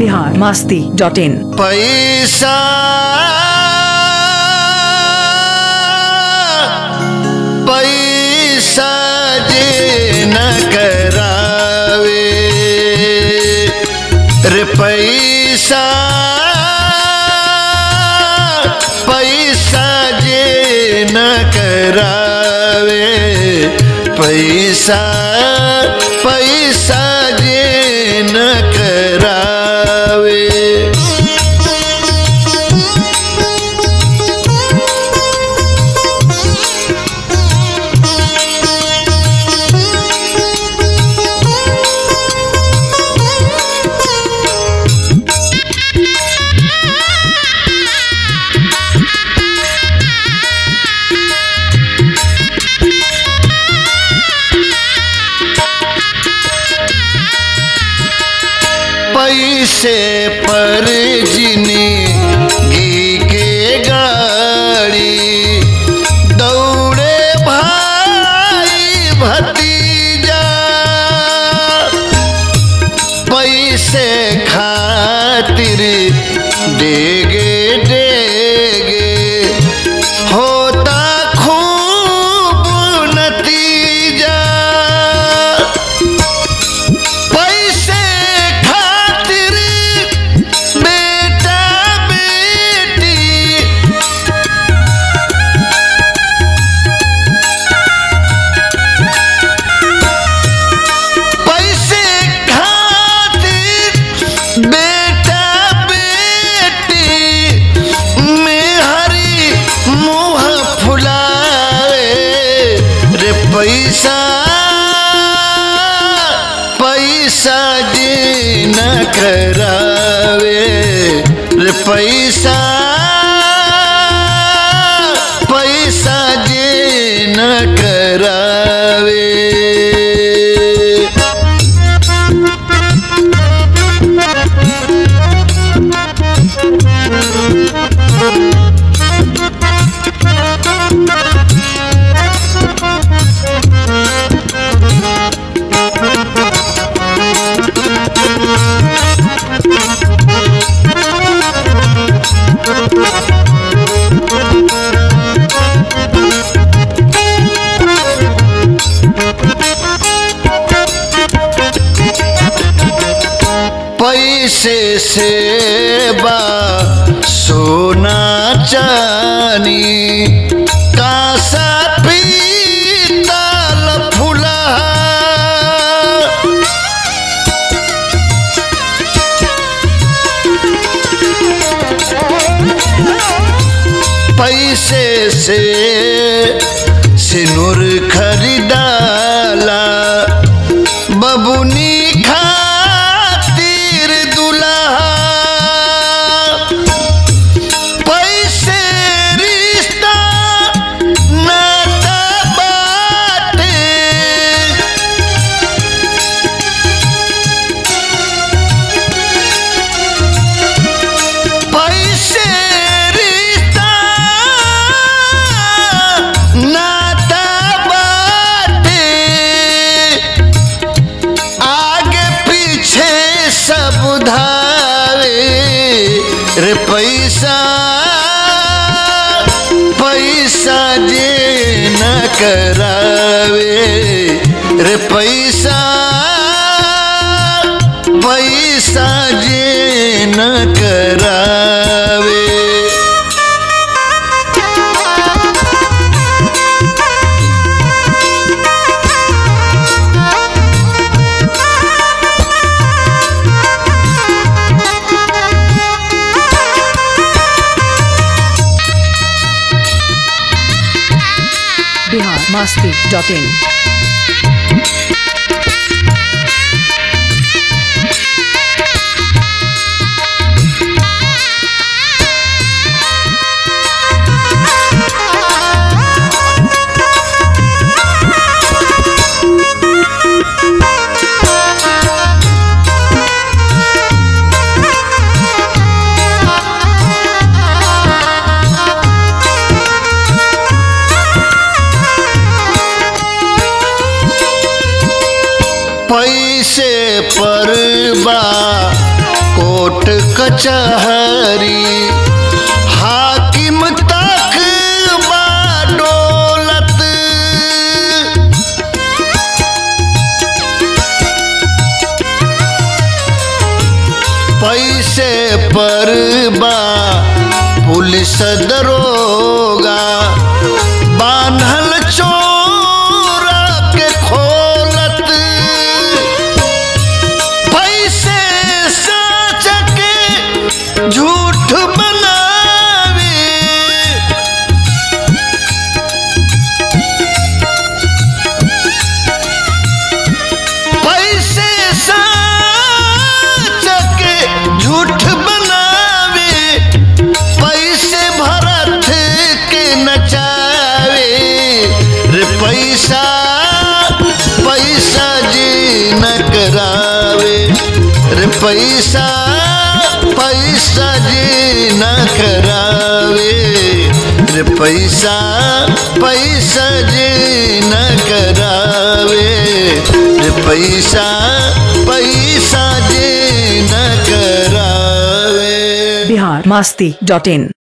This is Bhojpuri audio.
बिहार मास्ती डॉट इन पैसा पैसा जे न करावे रे पैसा पैसा जे न करावे पैसा पैसा जे न करावे पैसे पर जिंदगी के गाड़ी दौड़े भाई भतीजा पैसे खातिर डेगे डेगे होता खूब नतीजा पैसे खातिर बेटा बेटी पैसे खातिर बेटा बेटी में हरी मुँह फुलावे रे पैसा पैसा जे न करावे रे पैसा पैसा जे न करावे पैसे से बा सोना चानी कासा पीतल फुला पैसे से सिनुर खरीदाला बबुनी खातिर दुल्हा पैसे रिश्ता नाता बाटे पैसे रिश्ता नाता बाटे आगे पीछे सब धावे रे पैसा पैसा जे न करावे रे पैसा पैसा जे न करावे Bihar Masti dot in Thank पैसे पर बा कोट कचहरी हाकिम तक बा डोलत पैसे पर बा पुलिस दरोगा बान्हल चोरा के खोलत पैसे सच के झूठ बनावे पैसे सच के झूठ बनावे पैसे भरत के नचावे रे पैसा पैसा जी न करावे रे पैसा पैसा जी न करावे रे पैसा पैसा जी न करावे रे पैसा पैसा जी न करावे बिहार मस्ती डॉट इन